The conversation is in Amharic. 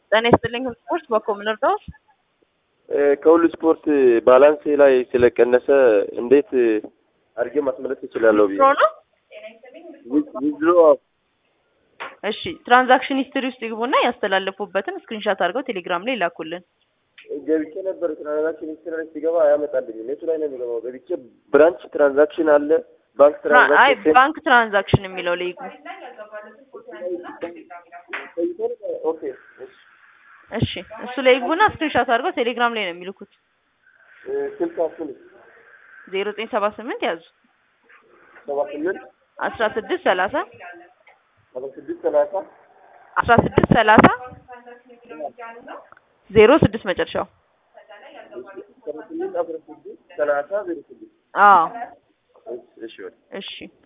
ጤና ይስጥልኝ ስፖርት በኮምን እርዳዎች ከሁሉ ስፖርት ባላንስ ላይ ስለቀነሰ እንዴት አድርጌ ማስመለስ እችላለሁ? ብዬ ፕሮ ነው። ዊዝድሮ እሺ ትራንዛክሽን ሂስትሪ ውስጥ ይግቡና ያስተላለፉበትን ስክሪንሻት አድርገው ቴሌግራም ላይ ላኩልን። ገብቼ ነበር ትራንዛክሽን ሂስትሪ ላይ ሲገባ አያመጣልኝም። የቱ ላይ ነው የሚገባው? ገብቼ ብራንች ትራንዛክሽን አለ፣ ባንክ ትራ- አይ ትራንዛክሽን ባንክ ትራንዛክሽን የሚለው ላይ ይግቡ። ኦኬ እሺ። እሺ እሱ ላይ ይግቡና ስክሪንሻት አድርገው ቴሌግራም ላይ ነው የሚልኩት። ስልካችን ዜሮ ዘጠኝ ሰባ ስምንት ያዙ ሰባ ስምንት አስራ ስድስት ሰላሳ ሰባ ስድስት ሰላሳ አስራ ስድስት ሰላሳ ዜሮ ስድስት መጨረሻው። ሰባ ስምንት አስራ ስድስት ሰላሳ ዜሮ ስድስት አዎ እሺ እሺ እሺ